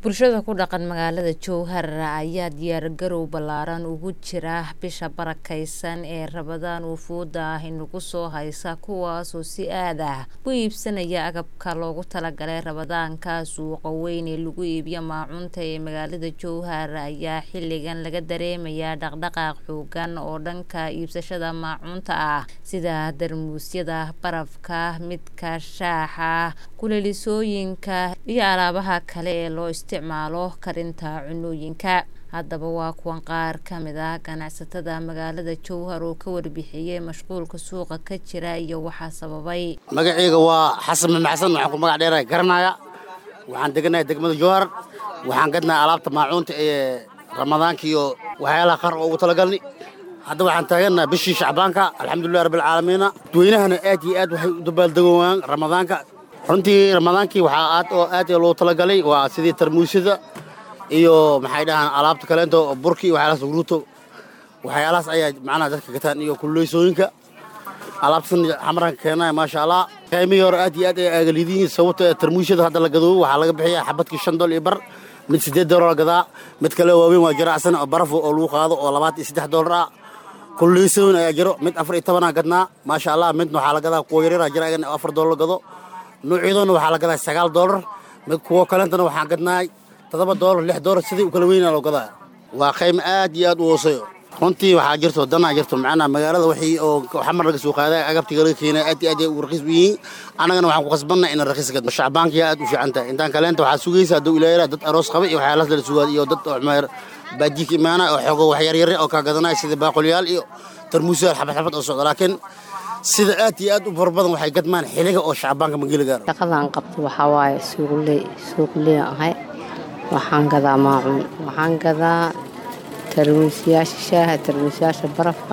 bulshada ku dhaqan magaalada jowhar ayaa diyaargarow ballaaran ugu jira bisha barakeysan ee rabadaan wufuudda ah inagu soo haysa kuwaasoo si aad ah u iibsanaya agabka loogu talagalay rabadaanka suuqa weyn ee lagu iibiyo maacuunta ee magaalada jowhar ayaa xilligan laga dareemayaa dhaqdhaqaaq xoogan oo dhanka iibsashada maacuunta ah sida darmuusyada barafka midka shaaxa kuleelisooyinka iyo alaabaha kale ee loo isticmaalo karinta cunooyinka haddaba waa kuwan qaar ka mid ah ganacsatada magaalada jowhar oo ka warbixiyey mashquulka suuqa ka jira iyo waxaa sababay magaceyga waa xasan maxsan waxaan ku magac dheerahay garanaya waxaan deganahay degmada jowhar waxaan gadnahay alaabta maacuunta ee ramadaanka iyo waxyaalaha qaar oo ugu talagalni hadda waxaan taagannaha bishii shacbaanka alxamdulilah rabbilcaalamiina dadweynahana aad iyo aad waxay u dabaaldegowaan ramadaanka runtii ramadaankii waxaa aad oo aad loo talagalay waa sidii tarmuusyada iyo maxay dhahaan alaabta kaleento burki iyo waxyaalahaas guruuto waxyaalahaas ayaa macnaha dadka gataan iyo kulleysooyinka alaabtan xamaranka keenaya maasha allah qiimihii hore aad iyo aad ay aagalidiyiin sababta tarmuusyada hadda la gadoobo waxaa laga bixiyaa xabadkii shan dool iyo bar mid siddeed doolar la gadaa mid kale waaweyn waa jiracsan oo baraf oo lagu qaado oo labaatan iyo saddex doolar ah kulleysooyin ayaa jiro mid afar iyo tobanaa gadnaa maasha allah midna waxaa la gadaa kuwa yaryara jira agan afar doolar la gado nuucyadoona waxaa la gadaa sagaal doolar mid kuwo kalentana waxaan gadnaay toddoba doolar lix doolar sidii u kala weynaa loo gadaa waa qaymo aad iyo aad u hooseeyo runtii waxaa jirto danaa jirto macnaa magaalada wixii oo xamar laga soo qaaday agabtiga laga keenay aad iyo aad ay ugu raqiis u yihiin annagana waxaan ku khasbannahay inaan raqiis gadno shacbaankiya aad u fiican tahay intaan kaleenta waxaa sugaysa hadduu ilaahay dad aroos qaba iyo waxyaalahaas lala sugaad iyo dad oo meer baadiika imaanaya oo xoogo wax yaryare oo kaa gadanaya sida baaqolyaal iyo tarmuusyaal xabad xabad oo socda laakiin sida aad iyo aad u fara badan waxay gadmaan xiliga oo shacbaanka mageli gaaro shaqadaan qabto waxaa waaye suuqley suuqley ahay waxaan gadaa maacuun waxaan gadaa tarmuusyaasha shaaha tarmuusyaasha barafka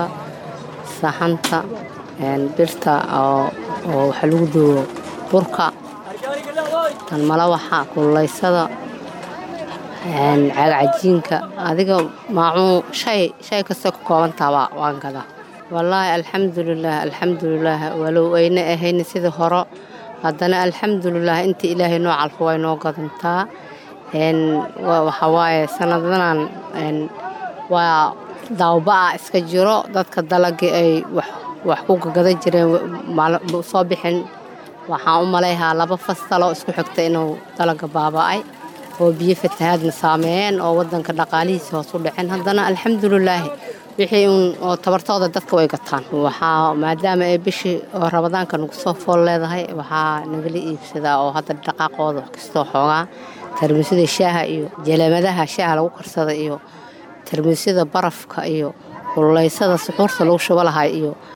saxanta birta oo waxa lagu duubo burka tan malawaxa kululeysada caagcajiinka adiga maacuun shay shay kastay ku koobantaaba waan gadaa wallaahi alxamdulilaah alxamdulilaah walow ayna ahayna sidii hore haddana alxamdulilaah inta ilaahay noo calfo way noo gadantaa waxaa waaye sanadanan waa daawba-a iska jiro dadka dalagii ay wax ku gagadan jireen soo bixin waxaan u malayhaa laba fastaloo isku xigta inuu dalaga baaba'ay oo biyo fatahaadna saameeyeen oo wadanka dhaqaalihiisa hoos u dhaceen haddana alxamdulilaahi wixii uun oo tabartooda dadka way gataan waxaa maadaama ay bishii oo rabadaanka nagu soo fool leedahay waxaa nagala iibsadaa oo hadda dhaqaaqooda wax kastoo xoogaa tarmuusyada shaaha iyo jalaamadaha shaaha lagu karsada iyo tarmuusyada barafka iyo kululeysada suxuurta lagu shubo lahay iyo